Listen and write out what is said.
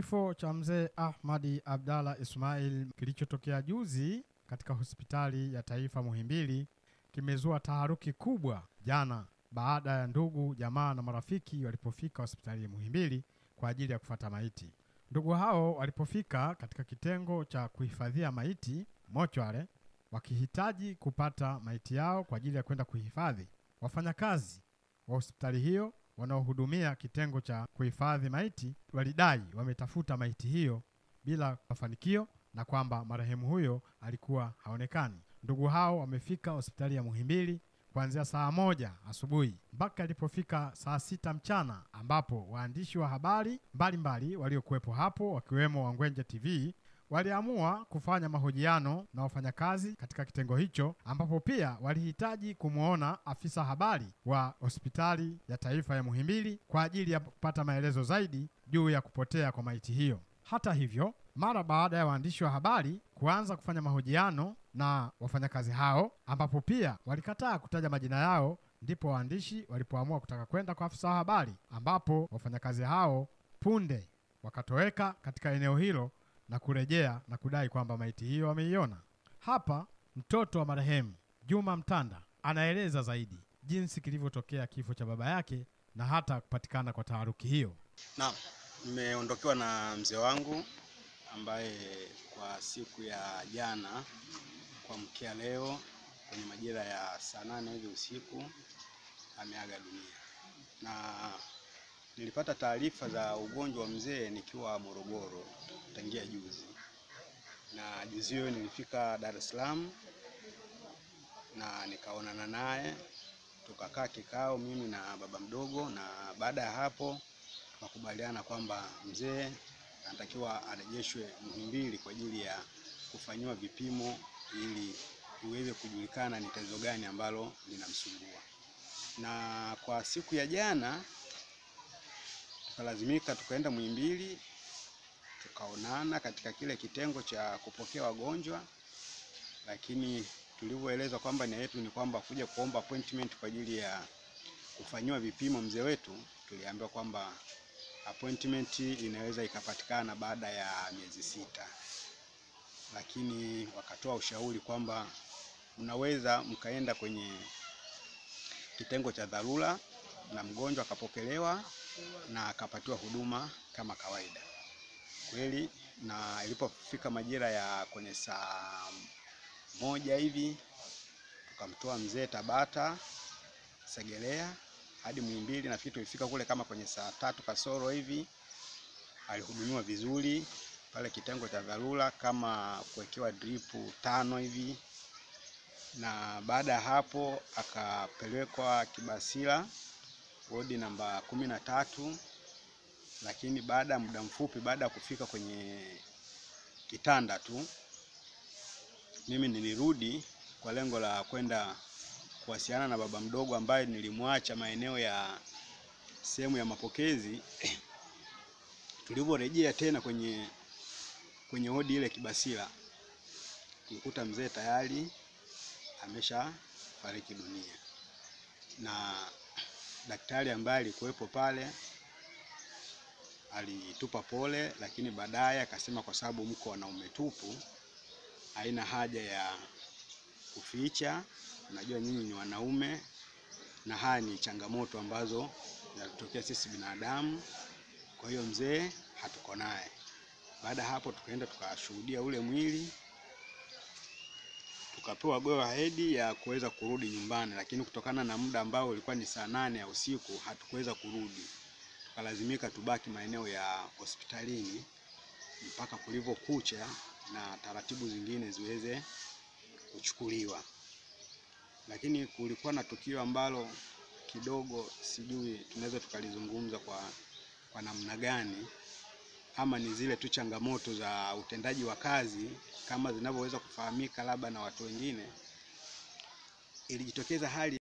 Kifo cha mzee Ahmadi Abdalla Ismail kilichotokea juzi katika hospitali ya taifa Muhimbili kimezua taharuki kubwa jana baada ya ndugu, jamaa na marafiki walipofika hospitali ya Muhimbili kwa ajili ya kufata maiti. Ndugu hao walipofika katika kitengo cha kuhifadhia maiti mochware, wakihitaji kupata maiti yao kwa ajili ya kwenda kuhifadhi, wafanyakazi wa hospitali hiyo wanaohudumia kitengo cha kuhifadhi maiti walidai wametafuta maiti hiyo bila mafanikio na kwamba marehemu huyo alikuwa haonekani. Ndugu hao wamefika hospitali ya Muhimbili kuanzia saa moja asubuhi mpaka ilipofika saa sita mchana ambapo waandishi wa habari mbalimbali waliokuwepo hapo wakiwemo Wangwenje TV waliamua kufanya mahojiano na wafanyakazi katika kitengo hicho, ambapo pia walihitaji kumwona afisa habari wa hospitali ya taifa ya Muhimbili kwa ajili ya kupata maelezo zaidi juu ya kupotea kwa maiti hiyo. Hata hivyo, mara baada ya waandishi wa habari kuanza kufanya mahojiano na wafanyakazi hao, ambapo pia walikataa kutaja majina yao, ndipo waandishi walipoamua kutaka kwenda kwa afisa wa habari, ambapo wafanyakazi hao punde wakatoweka katika eneo hilo na kurejea na kudai kwamba maiti hiyo wameiona. Hapa mtoto wa marehemu Juma Mtanda anaeleza zaidi jinsi kilivyotokea kifo cha baba yake na hata kupatikana kwa taharuki hiyo. Naam, nimeondokewa na mzee wangu ambaye kwa siku ya jana kuamkia leo kwenye majira ya saa nane hivi usiku ameaga dunia, na nilipata taarifa za ugonjwa wa mzee nikiwa Morogoro tangia juzi, na juzi hiyo nilifika Dar es Salaam na nikaonana naye tukakaa kikao mimi na baba mdogo, na baada ya hapo tukakubaliana kwamba mzee anatakiwa arejeshwe Muhimbili kwa ajili ya kufanyiwa vipimo ili iweze kujulikana ni tatizo gani ambalo linamsumbua. Na kwa siku ya jana tukalazimika tukaenda Muhimbili tukaonana katika kile kitengo cha kupokea wagonjwa, lakini tulivyoelezwa kwamba nia yetu ni kwamba kuja kuomba appointment kwa ajili ya kufanyiwa vipimo mzee wetu, tuliambiwa kwamba appointment inaweza ikapatikana baada ya miezi sita, lakini wakatoa ushauri kwamba mnaweza mkaenda kwenye kitengo cha dharura na mgonjwa akapokelewa na akapatiwa huduma kama kawaida. Kweli, na ilipofika majira ya kwenye saa moja hivi tukamtoa mzee Tabata Segelea hadi Muhimbili. Nafikiri tulifika kule kama kwenye saa tatu kasoro hivi. Alihudumiwa vizuri pale kitengo cha dharura, kama kuwekewa dripu tano hivi, na baada ya hapo akapelekwa Kibasila wodi namba kumi na tatu. Lakini baada ya muda mfupi baada ya kufika kwenye kitanda tu, mimi nilirudi kwa lengo la kwenda kuwasiliana na baba mdogo ambaye nilimwacha maeneo ya sehemu ya mapokezi. Tulivyorejea tena kwenye kwenye wodi ile Kibasila, tulikuta mzee tayari amesha fariki dunia, na daktari ambaye alikuwepo pale alitupa pole, lakini baadaye akasema kwa sababu mko wanaume tupu, haina haja ya kuficha. Najua nyinyi ni wanaume na haya ni changamoto ambazo zinatokea sisi binadamu. Kwa hiyo mzee hatuko naye. Baada ya hapo, tukaenda tukashuhudia ule mwili, tukapewa go ahead ya kuweza kurudi nyumbani, lakini kutokana na muda ambao ulikuwa ni saa nane ya usiku hatukuweza kurudi, tukalazimika tubaki maeneo ya hospitalini mpaka kulivyokucha na taratibu zingine ziweze kuchukuliwa lakini kulikuwa na tukio ambalo kidogo sijui tunaweza tukalizungumza kwa, kwa namna gani, ama ni zile tu changamoto za utendaji wa kazi kama zinavyoweza kufahamika labda na watu wengine. Ilijitokeza hali